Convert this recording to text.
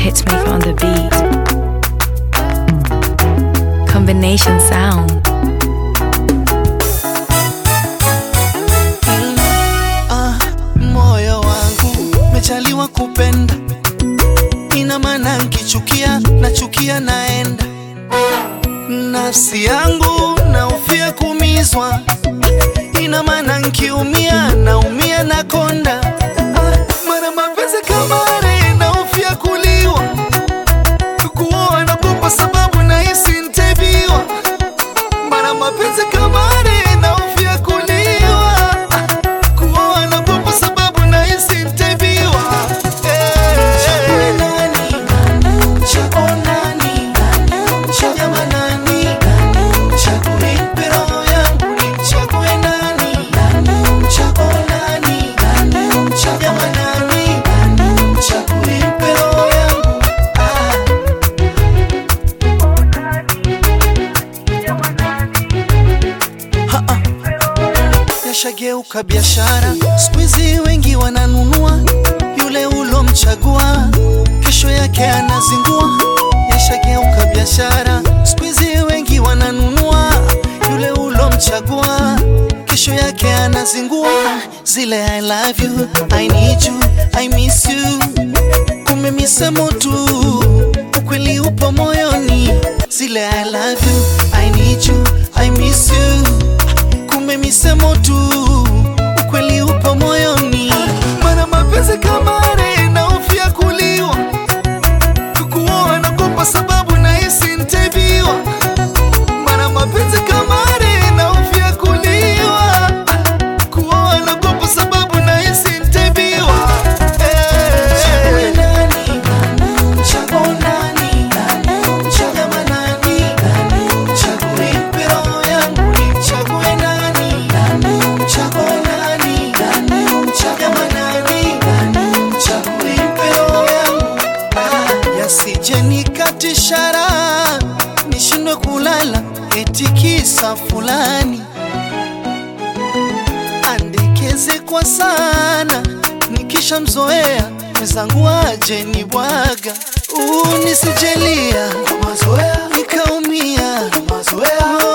Hitmaker on the beat. Combination sound. Ah, moyo wangu mechaliwa kupenda, ina maana nkichukia nachukia naenda. Nafsi yangu naufia kumizwa, ina maana nkiumia naumia nakonda. Ah, mara mapenzi kama are naufia kuliwa, kuoa nagopa sababu nahisi ntebiwa. Mara mapenzi kama are naufia kuliwa kuoa nagopa sababu nahisi ntebiwa. Chague nani? Chague nani? Chagama nani? Chague nipe roho yangu nimchague nani? Chague nani? Chagama nani? Chague nipe roho yangu. Ah. Ha-ah. Yashageuka biashara, siku hizi wengi wananunua yule ulomchagua, kesho yake anazingua. Yashageuka biashara, siku hizi wengi wananunua yule ulomchagua, kesho yake anazingua. Zile I love you, I need you, I miss you, kumbe misemo tu, ukweli upo moyoni. Zile I love you, I need you, I miss you kumbe misemo tu, ukweli upo moyoni. Mana mapenzi kama are naofia kuliwa, kukuoa nagopa sababu nahisi ntebiwa. Mana mapenzi kama are naofia kuliwa, kuoa nagopa sababu nahisi ntebiwa. Chague nani? Chague nani? Chagama nani? Chague nipe roho yangu nimchague nani? Chague nani? Chagama nani? Chague nipe roho yangu. Ah, Yasije nikatishara nishindwe kulala eti kisa fulani andekeze kwa sana nikishamzoea mwenzangu aje ni bwaga nisijelia nikaumia